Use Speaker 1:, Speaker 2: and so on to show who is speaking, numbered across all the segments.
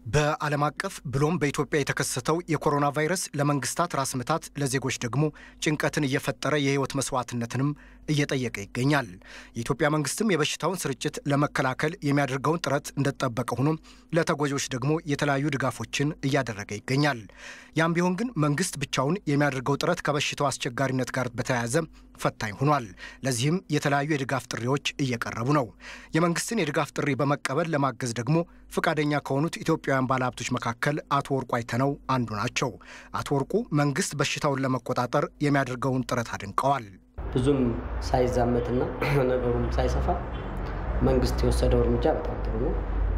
Speaker 1: በዓለም አቀፍ ብሎም በኢትዮጵያ የተከሰተው የኮሮና ቫይረስ ለመንግስታት ራስ ምታት፣ ለዜጎች ደግሞ ጭንቀትን እየፈጠረ የህይወት መስዋዕትነትንም እየጠየቀ ይገኛል። የኢትዮጵያ መንግስትም የበሽታውን ስርጭት ለመከላከል የሚያደርገውን ጥረት እንደተጠበቀ ሆኖ ለተጎጂዎች ደግሞ የተለያዩ ድጋፎችን እያደረገ ይገኛል። ያም ቢሆን ግን መንግስት ብቻውን የሚያደርገው ጥረት ከበሽታው አስቸጋሪነት ጋር በተያያዘ ፈታኝ ሆኗል። ለዚህም የተለያዩ የድጋፍ ጥሪዎች እየቀረቡ ነው። የመንግስትን የድጋፍ ጥሪ በመቀበል ለማገዝ ደግሞ ፈቃደኛ ከሆኑት ኢትዮጵያውያን ባለሀብቶች መካከል አቶ ወርቁ አይተነው አንዱ ናቸው። አቶ ወርቁ መንግስት በሽታውን ለመቆጣጠር የሚያደርገውን ጥረት አድንቀዋል።
Speaker 2: ብዙም ሳይዛመትና ነገሩም ሳይሰፋ መንግስት የወሰደው እርምጃ በጣም ጥሩ ነው።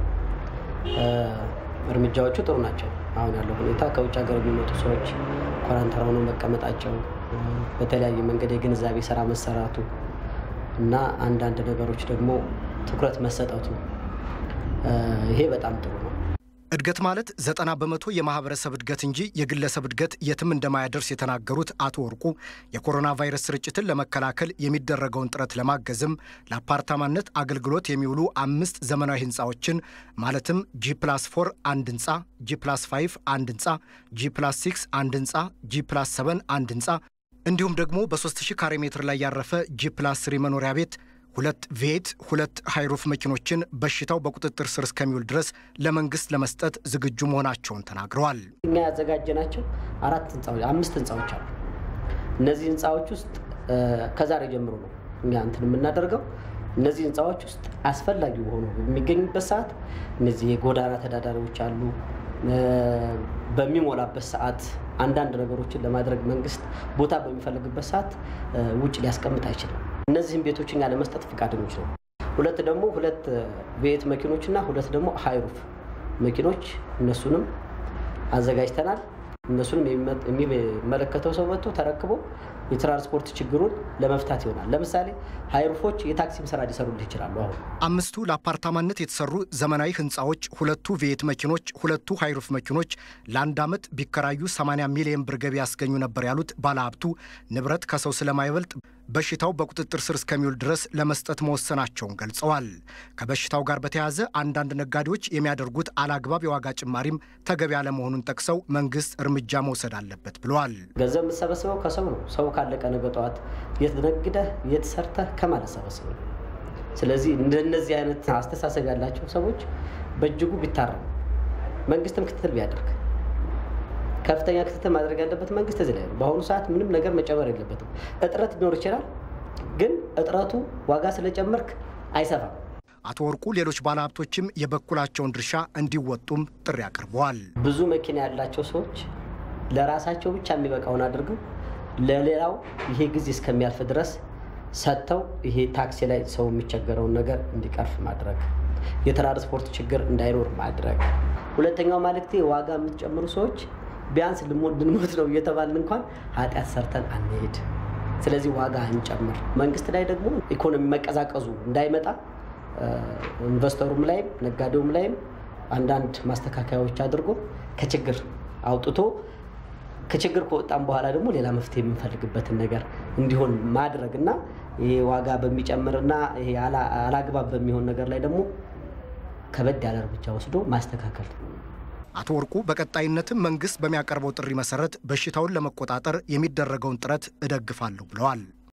Speaker 2: እርምጃዎቹ ጥሩ ናቸው። አሁን ያለው ሁኔታ ከውጭ ሀገር የሚመጡ ሰዎች ኳራንታይን ሆነው መቀመጣቸው፣ በተለያየ መንገድ የግንዛቤ ስራ መሰራቱ እና አንዳንድ ነገሮች ደግሞ ትኩረት መሰጠቱ ይሄ በጣም ጥሩ ነው።
Speaker 1: እድገት ማለት ዘጠና በመቶ የማህበረሰብ እድገት እንጂ የግለሰብ እድገት የትም እንደማያደርስ የተናገሩት አቶ ወርቁ የኮሮና ቫይረስ ስርጭትን ለመከላከል የሚደረገውን ጥረት ለማገዝም ለአፓርታማነት አገልግሎት የሚውሉ አምስት ዘመናዊ ህንፃዎችን ማለትም ጂ ፕላስ ፎር አንድ ህንፃ፣ ጂ ፕላስ ፋይቭ አንድ ህንፃ፣ ጂ ፕላስ ሲክስ አንድ ህንፃ፣ ጂ ፕላስ ሰቨን አንድ ህንፃ እንዲሁም ደግሞ በ3000 ካሬ ሜትር ላይ ያረፈ ጂ ፕላስ ስሪ መኖሪያ ቤት ሁለት ቬት ሁለት ሃይሩፍ መኪኖችን በሽታው በቁጥጥር ስር እስከሚውል ድረስ ለመንግስት ለመስጠት ዝግጁ መሆናቸውን ተናግረዋል።
Speaker 2: እኛ ያዘጋጀናቸው አራት ህንፃዎች አምስት ህንፃዎች አሉ። እነዚህ ህንፃዎች ውስጥ ከዛሬ ጀምሮ ነው እኛ እንትን የምናደርገው። እነዚህ ህንፃዎች ውስጥ አስፈላጊ ሆኖ በሚገኙበት ሰዓት እነዚህ የጎዳና ተዳዳሪዎች አሉ። በሚሞላበት ሰዓት አንዳንድ ነገሮችን ለማድረግ መንግስት ቦታ በሚፈልግበት ሰዓት ውጭ ሊያስቀምጥ አይችልም። እነዚህም ቤቶች እኛ ለመስጠት ፈቃደኞች ነው። ሁለት ደግሞ ሁለት ቤት መኪኖች እና ሁለት ደግሞ ሃይሩፍ መኪኖች እነሱንም አዘጋጅተናል። እነሱንም የሚመለከተው ሰው መጥቶ ተረክቦ የትራንስፖርት ችግሩን ለመፍታት ይሆናል። ለምሳሌ ሃይሩፎች የታክሲም ስራ ሊሰሩልህ ይችላሉ። አሁን
Speaker 1: አምስቱ ለአፓርታማነት የተሰሩ ዘመናዊ ህንፃዎች፣ ሁለቱ ቬት መኪኖች፣ ሁለቱ ሃይሩፍ መኪኖች ለአንድ ዓመት ቢከራዩ 80 ሚሊዮን ብር ገቢ ያስገኙ ነበር ያሉት ባለሀብቱ ንብረት ከሰው ስለማይበልጥ በሽታው በቁጥጥር ስር እስከሚውል ድረስ ለመስጠት መወሰናቸውን ገልጸዋል። ከበሽታው ጋር በተያያዘ አንዳንድ ነጋዴዎች የሚያደርጉት አላግባብ የዋጋ ጭማሪም ተገቢ አለመሆኑን ጠቅሰው መንግስት እርምጃ መውሰድ አለበት ብለዋል።
Speaker 2: ገንዘብ የምትሰበስበው ከሰው ነው። ሰው ካለቀ ነገ ጠዋት የት ነግደህ የት ሰርተህ ከማለት ሰበስበ ነው። ስለዚህ እንደነዚህ አይነት አስተሳሰብ ያላቸው ሰዎች በእጅጉ ቢታረሙ፣ መንግስትም ክትትል ቢያደርግ ከፍተኛ ክትትል ማድረግ ያለበት መንግስት እዚህ ላይ ነው። በአሁኑ ሰዓት ምንም ነገር መጨመር የለበትም። እጥረት ሊኖር ይችላል፣ ግን እጥረቱ ዋጋ ስለጨመርክ አይሰፋም።
Speaker 1: አቶ ወርቁ ሌሎች ባለሀብቶችም የበኩላቸውን ድርሻ እንዲወጡም ጥሪ አቅርበዋል።
Speaker 2: ብዙ መኪና ያላቸው ሰዎች ለራሳቸው ብቻ የሚበቃውን አድርገው ለሌላው ይሄ ጊዜ እስከሚያልፍ ድረስ ሰጥተው ይሄ ታክሲ ላይ ሰው የሚቸገረውን ነገር እንዲቀርፍ ማድረግ፣ የትራንስፖርት ችግር እንዳይኖር ማድረግ። ሁለተኛው መልእክቴ ዋጋ የምትጨምሩ ሰዎች ቢያንስ ልንሞት ነው እየተባልን እንኳን ኃጢአት ሰርተን አንሄድ። ስለዚህ ዋጋ እንጨምር። መንግስት ላይ ደግሞ ኢኮኖሚ መቀዛቀዙ እንዳይመጣ ኢንቨስተሩም ላይም ነጋዴውም ላይም አንዳንድ ማስተካከያዎች አድርጎ ከችግር አውጥቶ ከችግር ከወጣም በኋላ ደግሞ ሌላ መፍትሄ የምንፈልግበትን ነገር እንዲሆን ማድረግ እና ይሄ ዋጋ በሚጨምርና ይሄ አላግባብ በሚሆን ነገር ላይ ደግሞ ከበድ ያለ እርምጃ ወስዶ ማስተካከል
Speaker 1: አቶ ወርቁ በቀጣይነትም መንግስት በሚያቀርበው ጥሪ መሰረት በሽታውን ለመቆጣጠር የሚደረገውን ጥረት እደግፋለሁ ብለዋል።